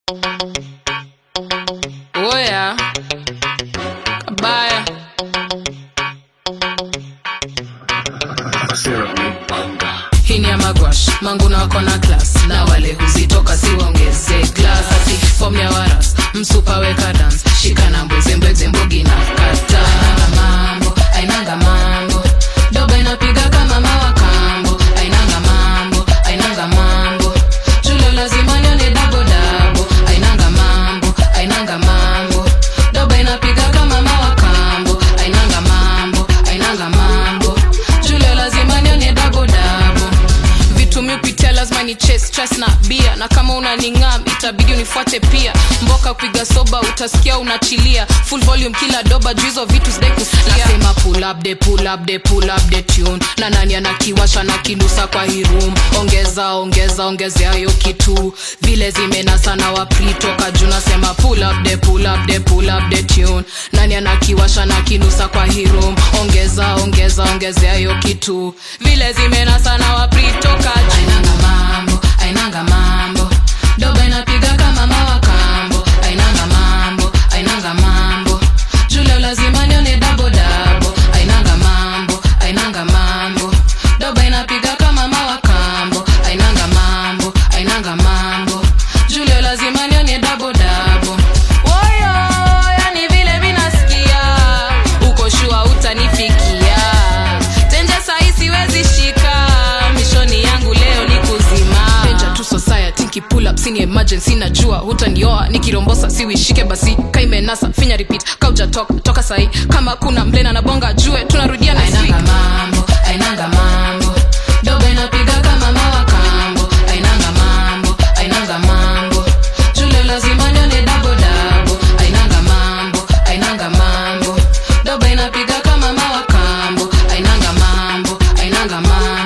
Oya kabaya hii ni ya magwash mangu na wako na klas na wale huzitoka siwaongeze glas ati fom ya waras msupa weka dans shikana mbwezembweze mbogi na kata ainanga mambo ainanga mambo doba inapiga kama mawakambo ainanga mambo ainanga mambo chulo lazima nione dabo dabo ainanga mambo ainanga mambo doba inapiga kama mawakambo ainanga mambo ainanga mambo chulo lazima nione dabo dabo vitu mi upitia lazima ni chase stress na bia na kama unaningam itabidi unifuate pia mboka kupiga soba utasikia unachilia full volume kila doba juu hizo vitu sidai kusikia nasema pull up the pull up the pull up the tune na nani anakiwasha na kinusa kwa hii room ongeza ongeza ongezea hiyo kitu vile zimenasa na wapri toka juu nasema pull up the pull up the pull up the tune nani anakiwasha na kinusa kwa hii room ongeza ongeza ongezea hiyo kitu vile zimenasa na wapri toka juu ainanga mambo ainanga mambo doba inapiga kama mawakambo ainanga mambo ainanga mambo jule lazima nione dabo dabo ainanga mambo ainanga mambo doba inapiga kama mawakambo ainanga mambo ainanga mambo jule lazima nione dabo dabo woyo yani vile minasikia uko shua utanifikia tenje sahi siwezi shika mishoni yangu leo ni kuzima Danger to society nikipull up sini emergency najua hutanioa nikirombosa siwishike basi kaimenasa finya repeat kauja toka toka sahi kama kuna mlena na bonga jue tunarudia na ainanga mambo ainanga mambo doba inapiga kama mawakambo ainanga mambo ainanga mambo jule lazima nione dabo dabo ainanga mambo ainanga mambo doba inapiga kama mawakambo ainanga mambo ainanga mambo